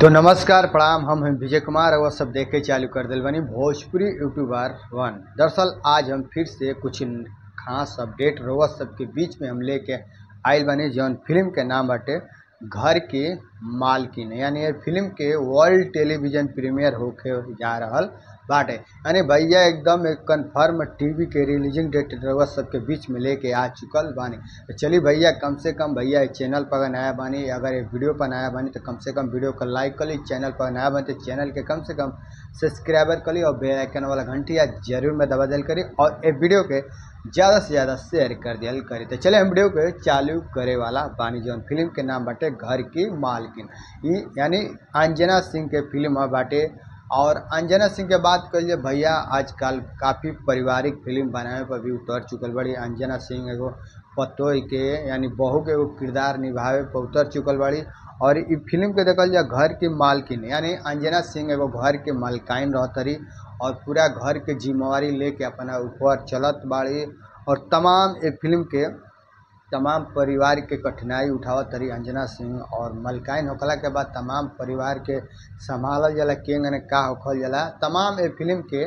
तो नमस्कार प्रणाम हम हैं विजय कुमार और सब देख के चालू कर दिल बनी भोजपुरी यूट्यूबर वन दरअसल आज हम फिर से कुछ खास अपडेट रोवा सबके बीच में हम लेके आयल बनी जौन फिल्म के नाम बाटे घर की मालकिन यानी ये फिल्म के वर्ल्ड टेलीविजन प्रीमियर होके जा रहल बाटे यानी भैया एकदम एक कन्फर्म टीवी के रिलीजिंग डेट रउआ सबके बीच में लेके आ चुकल बानी तो चलिए भैया कम से कम भैया इस चैनल पर अगर नया बानी अगर ये वीडियो पर नया बानी तो कम से कम वीडियो को लाइक कर ली चैनल पर नया बानी तो चैनल के कम से कम सब्सक्राइबर कर ली और बेल आइकन वाला घंटी या जरूर में दबा दिल करी और ये वीडियो के ज़्यादा से ज़्यादा शेयर कर दिया करी तो चले हम वीडियो के चालू करे वाला बानी जौन फिल्म के नाम बाटे घर की मालकिन ये यानी अंजना सिंह के फिल्म बाटे और अंजना सिंह के बात करिए भैया आजकल काफ़ी पारिवारिक फिल्म बनावे पर भी उतर चुकल बड़ी अंजना सिंह एगो पतोई के यानी बहू के एगो किरदार निभावे पर उतर चुकल बड़ी और ई फिल्म के देखल जाए घर की मालकिन यानी अंजना सिंह एगो घर के मालकाइन रहतरी और पूरा घर के जिम्मेवारी लेके अपना ऊपर चलत बाड़ी और तमाम ये फिल्म के तमाम परिवार के कठिनाई उठावत तरी अंजना सिंह और मलकाइन होखला के बाद तमाम परिवार के संभालल जाला केंग ने का होखल जाला तमाम ये फिल्म के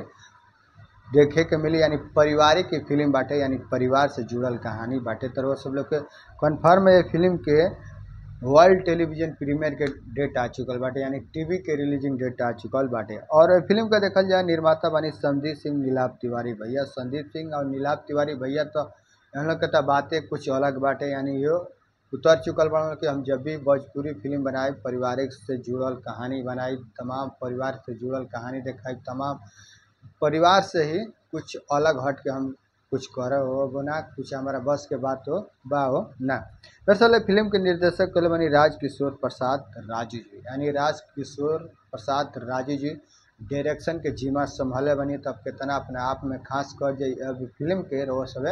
देखे के मिली यानी पारिवारिक की फिल्म बाटे यानी परिवार से जुड़ल कहानी बाटे तो वो सब लोग के कन्फर्म ये फिल्म के वर्ल्ड टेलीविजन प्रीमियर के डेट आ चुकल बाटे यानी टीवी के रिलीजिंग डेट आ चुकल बाटे और फिल्म का देखल जाए निर्माता बनी संदीप सिंह नीलाभ तिवारी भैया संदीप सिंह और नीलाभ तिवारी भैया तो हम लोग के तो बातें कुछ अलग बाटे यानी यो उतर चुकल बा कि हम जब भी भोजपुरी फिल्म बनाए पारिवारिक से जुड़ल कहानी बनाई तमाम परिवार से जुड़ल कहानी दिखाई तमाम परिवार से ही कुछ अलग हट के हम कुछ करे हो वो ना कुछ हमारा बस के बात हो बा हो ना दरअसल फिल्म के निर्देशक कल बनी राज किशोर प्रसाद राजू जी यानी राज किशोर प्रसाद राजू जी डायरेक्शन के जिम्मा संभाले बनी तब कितना अपने आप में खास कर जाए अब फिल्म के रो सब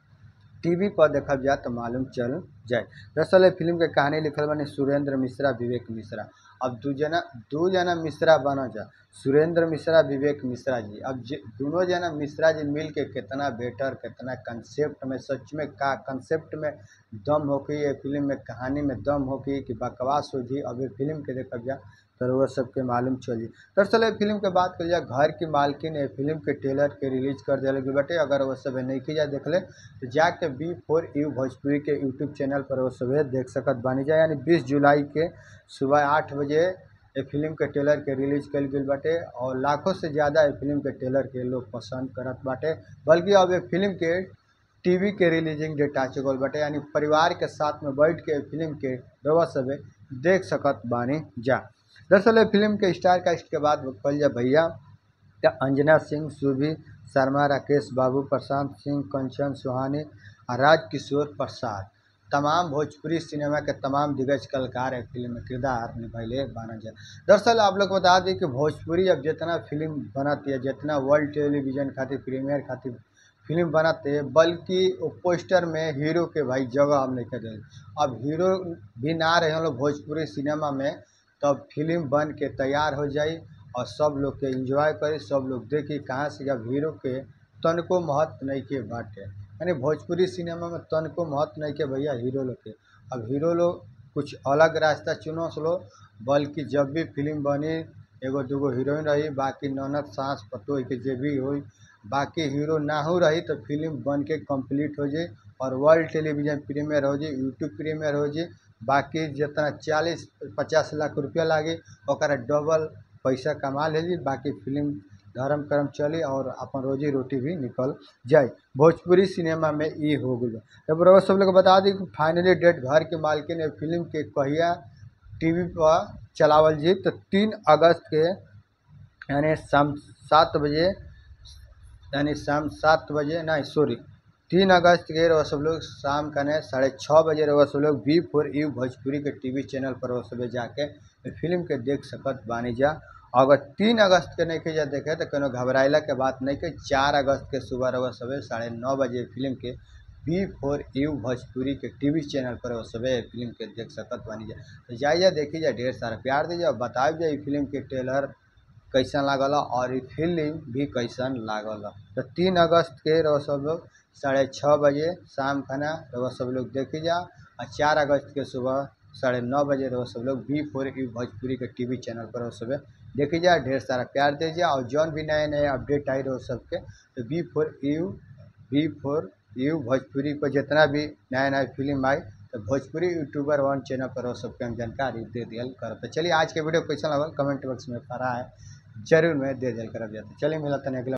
टीवी पर देखल जाए तो मालूम चल जाए दरअसल फिल्म के कहानी लिखल बने सुरेंद्र मिश्रा विवेक मिश्रा अब दू जना दू जना मिश्रा बना जा सुरेंद्र मिश्रा विवेक मिश्रा जी अब दोनों जना मिश्रा जी मिल के कितना बेटर कितना कंसेप्ट में सच में का कंसेप्ट में दम हो कि ये फिल्म में कहानी में दम हो कि बकवास हो जी अब ये फिल्म के देखल जाए तो वह सबके मालूम चली दरअसल ये फिल्म के बात कर जाए घर की मालकिन ये फिल्म के ट्रेलर के रिलीज कर दिया गई बटे अगर वो सब नहीं की जाए देख ले तो जाके बी फोर यू भोजपुरी के यूट्यूब चैनल पर वो सब देख सकत बनी जाए यानी बीस जुलाई के सुबह आठ बजे ये फिल्म के ट्रेलर के रिलीज कल गई बाटे और लाखों से ज़्यादा ये फिल्म के ट्रेलर के लोग पसंद करत बाटे बल्कि अब ये फिल्म के टीवी के रिलीजिंग डेट आ चुकल बाटे यानी परिवार के साथ में बैठ के फिल्म के रवा सब देख सकत बानी जा दरअसल फिल्म के स्टार कास्ट के बाद कल जा भैया तो अंजना सिंह सुभी शर्मा राकेश बाबू प्रशांत सिंह कंचन सुहानी और राजकिशोर प्रसाद तमाम भोजपुरी सिनेमा के तमाम दिग्गज कलाकार है फिल्म में किरदार निभैले बाना जाए दरअसल आप लोग बता दें कि भोजपुरी अब जितना फिल्म बनती है जितना वर्ल्ड टेलीविजन खातिर प्रीमियर खातिर फिल्म बनाते बल्कि वो पोस्टर में हीरो के भाई जगह हम नहीं कर अब हीरो भी ना रहे हम लोग भोजपुरी सिनेमा में तब फिल्म बन के तैयार हो जाई और सब लोग के एंजॉय करी सब लोग देखी कहाँ से जब हीरो के तनको महत्व नहीं के बाटे यानी भोजपुरी सिनेमा में तनको महत्व नहीं के भैया हीरो लोग के अब हीरो लोग कुछ अलग रास्ता चुनो लो बल्कि जब भी फिल्म बनी एगो दूगो हीरोइन रही बाकी ननद सास पतोह के जे भी हो बाकी हीरो ना हो रही तो फिल्म बन के कंप्लीट हो जाए और वर्ल्ड टेलीविजन प्रीमियर हो जाए यूट्यूब प्रीमियर हो जाए बाकी जितना चालीस पचास लाख रुपया लागे और डबल पैसा कमा ले बाकी फिल्म धर्म कर्म चली और अपन रोजी रोटी भी निकल जाए भोजपुरी सिनेमा में ये हो गई तब रउआ सब लोग बता दी फाइनली डेट घर के मालकिन ने फिल्म के कहिया टीवी पर चलावल जी तो तीन अगस्त के यानी शाम सात बजे यानी शाम सात बजे नहीं सॉरी तीन अगस्त के रहो सब लोग शाम का ने साढ़े छः बजे रहो सब लोग बी फोर यू भोजपुरी के टीवी चैनल पर वो सब जाके फिल्म के देख सकत बानी जा अगर तीन अगस्त के नहीं के जा देखे तो कोनो घबराइला के बात नहीं के चार अगस्त के सुबह रहो सब साढ़े नौ बजे फिल्म के बी फोर यू भोजपुरी के टीवी चैनल पर वो सब फिल्म के देख सकत बानी जा तो जाइए देखी जा ढेर सारा प्यार दीजिए और बताइए जाए फिल्म के ट्रेलर कैसन लागल और ये फिल्म भी कैसन लागल तो तीन अगस्त के रहो सब लोग साढ़े छः बजे शाम खाना रहो सब लोग देखी जा और चार अगस्त के सुबह साढ़े नौ बजे रहो सब लोग बी फोर यू भोजपुरी के टीवी चैनल पर रहो सब देखी जाए ढेर सारा प्यार दीजिए और जौन भी नए नए अपडेट आई रहो सबके तो B four U B four U Bhojpuri पर जितना भी नया नया फिल्म आई तो भोजपुरी यूट्यूबर वन चैनल पर रहो सबके हम जानकारी दे दिया कर तो चलिए आज के वीडियो कैसा लगल कमेंट बॉक्स में पड़ा है जरूर मैं दे दिया करब जाते चलिए मिला तने अगला